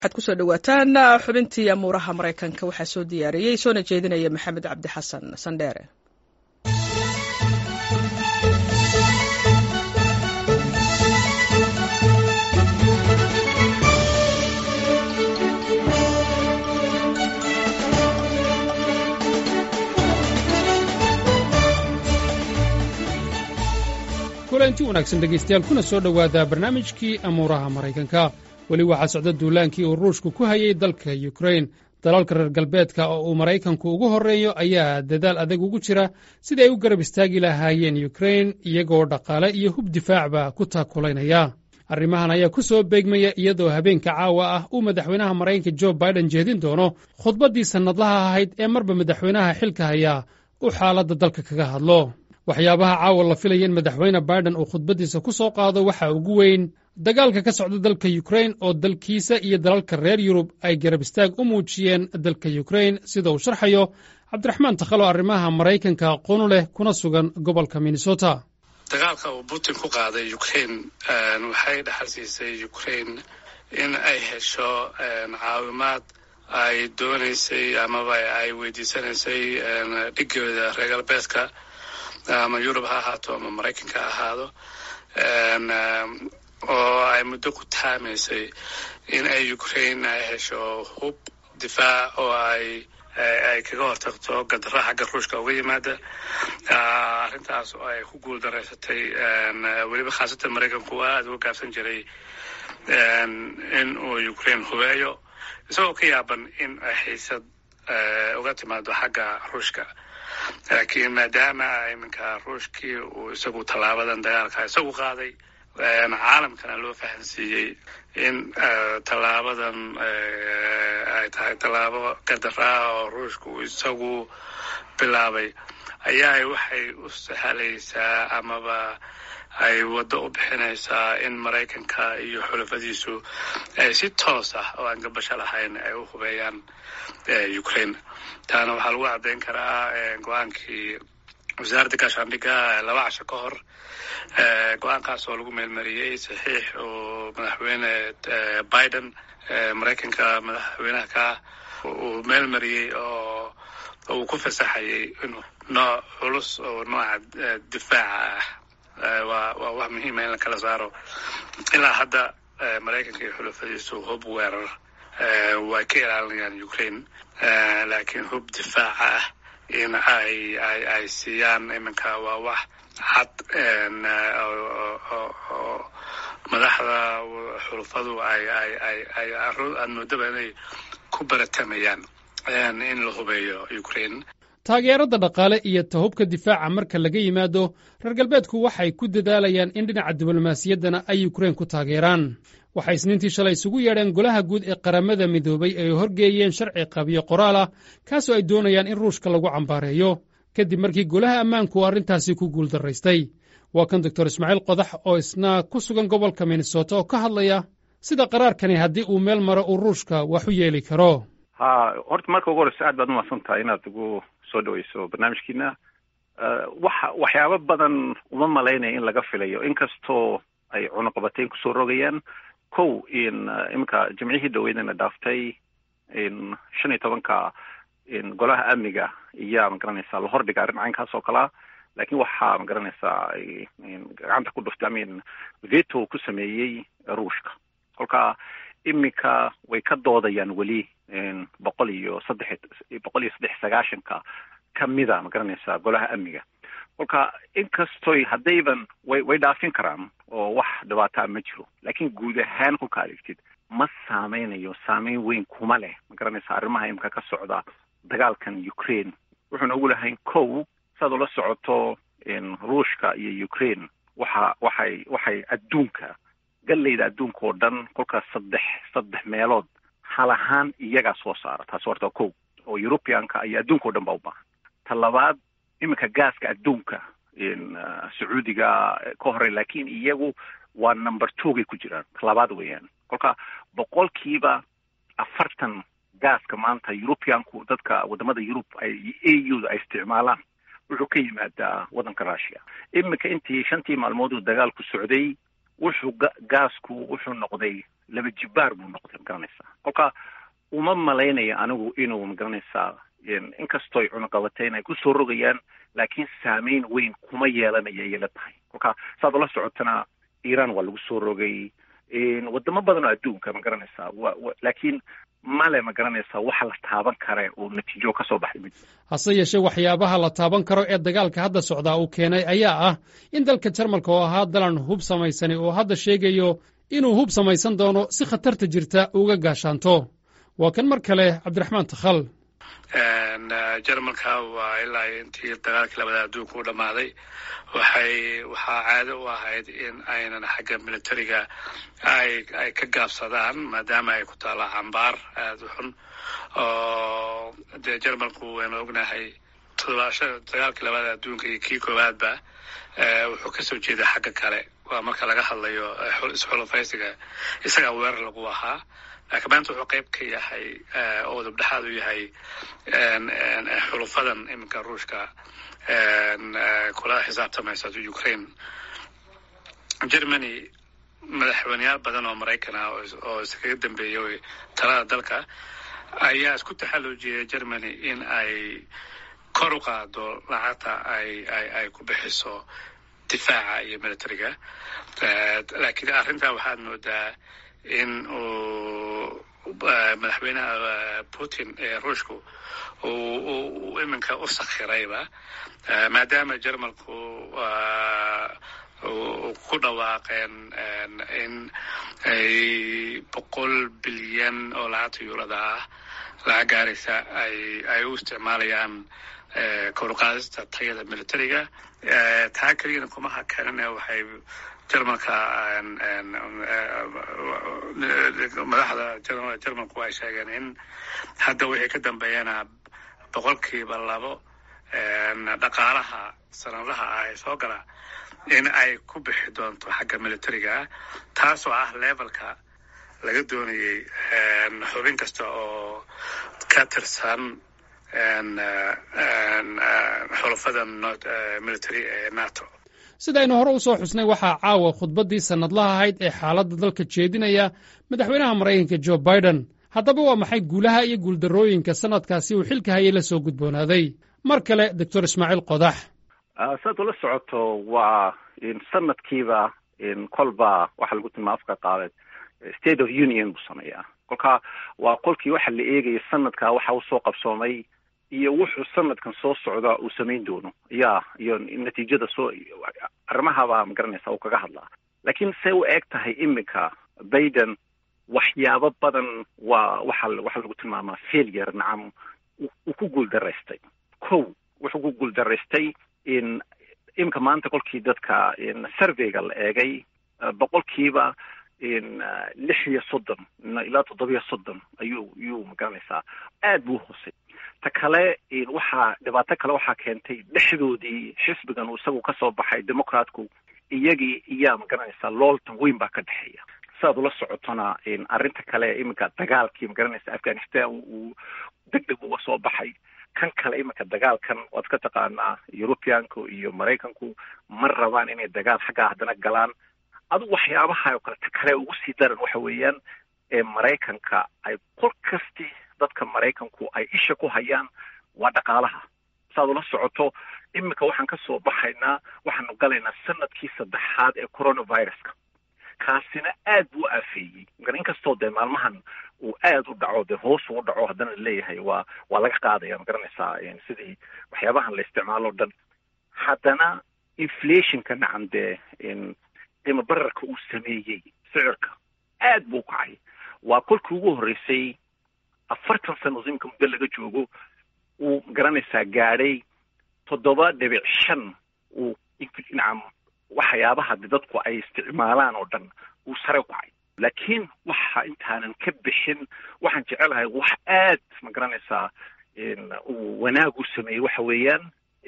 waxaad kusoo dhawaataan xubintii amuuraha maraykanka waxaa soo diyaariyey soona jeedinaya maxamed cabdi xasan sandheere kulanti wanaagsan dhegaystayaal kuna soo dhowaada barnaamijkii amuuraha maraykanka weli waxaa socda duulaankii uu ruushku ku hayay dalka yukrain dalalka reer galbeedka oo uu maraykanku ugu horreeyo ayaa dadaal adag ugu jira sidii ay u garab istaagi lahaayeen yukrain iyagoo dhaqaale iyo hub difaacba ku taakulaynaya arrimahan ayaa ku soo beegmaya iyadoo habeenka caawa ah uu madaxweynaha maraykanka jo baiden jeedin doono khudbaddii sannadlaha ahayd ee marba madaxweynaha xilka hayaa uu xaaladda dalka kaga hadlo waxyaabaha caawa la filaya in madaxweyne baiden uu khudbaddiisa ku soo qaado waxaa ugu weyn dagaalka ka socda dalka yukrain oo dalkiisa iyo dalalka reer yurub ay garab istaag u muujiyeen dalka yukrain sida uu sharxayo cabdiraxmaan takhalo arrimaha maraykanka aqoonu leh kuna sugan gobolka minnesota dagaalka uu putin ku qaaday ukrain waxay dhaxal siisay ukrain in ay hesho caawimaad ay doonaysay amaba ay weydiisanaysay dhigooda reer galbeedka ama yurub ha ahaato ama maraykanka ha ahaado oo ay muddo ku taamaysay in ay ukrain ay hesho hub difaac oo ay ay kaga hortagto gadara xagga ruushka uga yimaada arrintaas oo ay ku guul daraysatay weliba khaasatan maraykanku aada uga gaabsan jiray in uu ukrain hubeeyo isagoo ka yaaban in ay xiisad uga timaado xagga ruushka laakiin maadaama iminka ruushkii uu isagu tallaabadan dagaalka isagu qaaday caalamkana loo fahansiiyey in tallaabadan ay tahay tallaabo gadaraa oo ruushka uu isagu bilaabay ayaa waxay u sahlaysaa amaba ay waddo u bixinaysaa in maraykanka iyo xulafadiisu ay si toos ah oo aan gabasho lahayn ay u hubeeyaan ukraine taana waxaa lagu caddayn karaa go-aankii wasaaradda gaashaandhigga laba casho ka hor go-aankaas oo lagu meelmariyey saxiix oo madaxweyne biden maraykanka madaxweynaha ka uu meelmariyey oo uu ku fasaxayay inuu nooc culus oo nooca difaaca ah waa waa wax muhiima in la kala saaro ilaa hadda maraykanka iyo xulafadiisu hub weerar way ka ilaalinayaan ukraine laakiin hub difaaca ah in ay ay ay siiyaan iminka waa wax cad oo madaxda xulufadu ay ay ay ay aad moodaba inay ku baratamayaan in la hubeeyo ukraine taageerada dhaqaale iyo tahubka difaaca marka laga yimaado reer galbeedku waxay ku dadaalayaan in dhinaca diblomaasiyaddana ay yukrain ku taageeraan waxay isniintii shalay isugu yeedheen golaha guud ee qaramada midoobay ay horgeeyeen sharci qabiyo qoraal ah kaasoo ay doonayaan in ruushka lagu cambaareeyo kadib markii golaha ammaanku uu arrintaasi ku guuldaraystay waa kan doctor ismaaciil qodax oo isna ku sugan gobolka minnesota oo ka hadlaya sida qaraarkani haddii uu meel maro uu ruushka wax u yeeli karo ha horta marka ugu horeysa aad baad umahadsan tahay inaad ugu soo dhaweyso barnaamijkiina waxa waxyaabo badan uma malaynaya in laga filayo inkastoo ay cunuqabateyn kusoo rogayaan kow in iminka jimcihii dhaweydana dhaaftay in shan iyo tobanka in golaha amniga iyaa magaranaysaa la hordhiga arrin caynkaas oo kalea laakiin waxaa magaranaysaa gacanta ku dhuftay amin veto ku sameeyey ruushka kolka iminka way ka doodayaan weli boqol iyo saddex boqol iyo saddex sagaashanka kamida magaranaysaa golaha amniga kolka inkastoy haddayban way way dhaafin karaan oo wax dhibaataa ma jiro laakiin guud ahaan kolka adeegtid ma saameynayo saameyn weyn kuma leh magaranaysaa arrimaha imika ka socda dagaalkan ukraine wuxuuna ugu lahayn kow saad ula socoto ruushka iyo ukraine waxa waxay waxay adduunka gallayda adduunka oo dhan kolkaas saddex saddex meelood hal ahaan iyagaa soo saara taasi horta kow oo europeanka iyo adduunka o dhan baa u baahan ta labaad iminka gaaska adduunka sacuudiga ka horey laakiin iyagu waa number twogay ku jiraan labaad weeyaan kolka boqolkiiba afartan gaaska maanta europeanku dadka wadamada yurub ay a u da ay isticmaalaan wuxuu ka yimaadaa waddanka russia iminka intii shantii maalmood uu dagaalku socday wuxuu gaasku wuxuu noqday laba jibaar buu noqday magaranaysaa kolka uma malaynayo anigu inuu magaranaysaa inkastooy cunaqabateyn ay kusoo rogayaan laakiin saameyn weyn kuma yeelanaya ayay la tahay kolka saad ula socotana iran waa lagu soo rogay wadamo badan oo adduunka ma garanaysaa wa laakiin male ma garanaysaa waxa la taaban kare oo natiijo ka soo baxay mid hase yeeshee waxyaabaha la taaban karo ee dagaalka hadda socdaa uu keenay ayaa ah in dalka jarmalka oo ahaa dalan hub samaysani oo hadda sheegayo inuu hub samaysan doono si khatarta jirta uga gaashaanto waa kan mar kale cabdiraxmaan takhal jarmalka waa ilaa intii dagaalkii labada adduunka u dhammaaday waxay waxaa caado u ahayd in aynan xagga militariga ay ay ka gaabsadaan maadaama ay ku taalla cambaar aada u xun oo dee jarmalku waynu ognahay todobaasha dagaalkii labada adduunka iyo kii koowaadba wuxuu kasoo jeeday xagga kale waa marka laga hadlayo isxulufaysiga isagaa weerar lagu ahaa laakiin maanta wuxuu qayb ka yahay oo dabdhexaad u yahay xulufadan iminka ruushka kula xisaabtamaysa ukraine germany madaxweyneyaal badan oo maraykan ah oo iskaga dambeeyay talada dalka ayaa isku taxalluujiyay germany in ay kor u qaado lacagta ay ay ay ku bixiso difaaca iyo militariga laakiin arrintaa waxaad moodaa in uu madaxweynaha putin ee ruushku uu iminka u sakhirayba maadaama jermalku ku dhawaaqeen in ay boqol bilyan oo lacagta yuurada ah lacag gaaraysa ay ay u isticmaalayaan koruqaadista tayada militariga taa keliyana kuma hakanin waxay jermalka madaxda jermalku ay sheegeen in hadda wixii ka dambeeyana boqolkiiba labo dhaqaalaha sanadaha ah ee soo gala in ay ku bixi doonto xagga militariga taasoo ah levelka laga doonayay xubin kasta oo ka tirsan xulafada military ee nato sidaynu hore u soo xusnay waxaa caawa khudbaddii sannadlaha ahayd ee xaaladda dalka jeedinaya madaxweynaha maraykanka jo biden haddaba waa maxay guulaha iyo guuldarrooyinka sannadkaasi uu xilka hayay la soo gudboonaaday mar kale doctor ismaaciil qodax saad ula socoto waa sanadkiiba kolba waxaa lagu tilmaa afka qaadeed state of union buu sameeyaa kolka waa qolkii waxa la eegaya sanadkaa waxa usoo qabsoomay iyo wuxuu sanadkan soo socda uu samayn doono ya iyo natiijada soo arrimahabaa magaranaysa uu kaga hadlaa laakiin say u eg tahay iminka biden waxyaabo badan waa waxa waxaa lagu tilmaamaa failure nacam uu ku guuldaraystay kow wuxuu ku guuldaraystay in iminka maanta kolkii dadka surveyga la eegay boqolkiiba lix iyo soddon ilaa toddobiyo soddon ayuu yuu magaranaysaa aad buu hoosay ta kale waxaa dhibaato kale waxaa keentay dhexdoodii xisbigan uu isagu kasoo baxay democratku iyagii iyaa magaranaysaa looltan weyn baa ka dhexeeya siaad ula socotona arrinta kale iminka dagaalkii magaranaysa afghanistan uu deg deg uga soo baxay kan kale iminka dagaalkan waad ka taqaanaa europeanku iyo maraykanku ma rabaan inay dagaal xaggaa haddana galaan adugu waxyaabaha oo kale ta kale ugu sii daran waxa weeyaan ee maraykanka ay kol kasti dadka maraykanku ay isha ku hayaan waa dhaqaalaha saad ula socoto iminka waxaan ka soo baxaynaa waxaanu galaynaa sanadkii saddexaad ee coronaviruska kaasina aad buu aafeeyey mar inkastoo dee maalmahan uu aad u dhaco dee hoos uu dhaco haddana laleeyahay waa waa laga qaadaya ma garanaysaa sidii waxyaabahan la isticmaalo o dhan haddana inflationka nacam dee qiimo bararka uu sameeyey sicirka aad buu kacay waa kolkii ugu horreysay afartan sano imika muddo laga joogo uu garanaysaa gaadhay toddoba dhibic shan uu nacam waxyaabaha de dadku ay isticmaalaan oo dhan uu sare u kacay laakiin waxa intaanan ka bixin waxaan jecelahay wax aad ma garanaysaa uu wanaag u sameeyey waxa weeyaan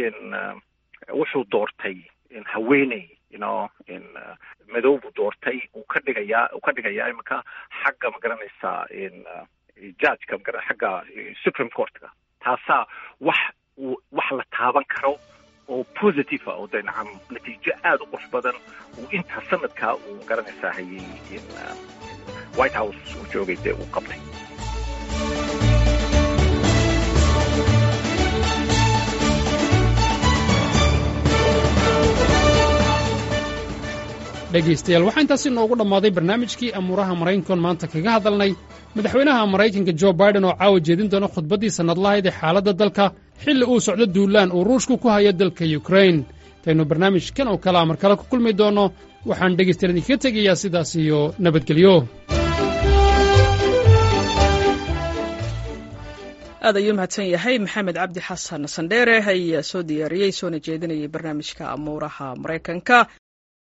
wuxuu doortay haweeney ino madow buu doortay uu ka dhigayaa uu ka dhigayaa iminka xagga ma garanaysaa judgeka ma xagga supreme courtka taasaa wax wax la taaban karo oo positive ah oo de nacam natiijo aada u qurux badan uu intaa sanadkaa uu garanaysaa hayay white house uu joogay dee uu qabtay dhegaystayaal waxaa intaasi noogu dhammaaday barnaamijkii amuuraha maraykankoon maanta kaga hadalnay madaxweynaha maraykanka jo baiden oo caawa jeedin doona khudbaddii sannadlahayd ee xaaladda dalka xilli uu socdo duulaan uu ruushku ku hayo dalka yukrain intaynu barnaamijkan oo kalea mar kale ku kulmi doonno waxaan dhegaystayaal idinkaga tegayaa sidaas iyo nabadgelyo aad ayuu mahadsan yahay maxamed cabdi xasan sandheere ayaa soo diyaariyey soona jeedinayay barnaamijka amuuraha maraykanka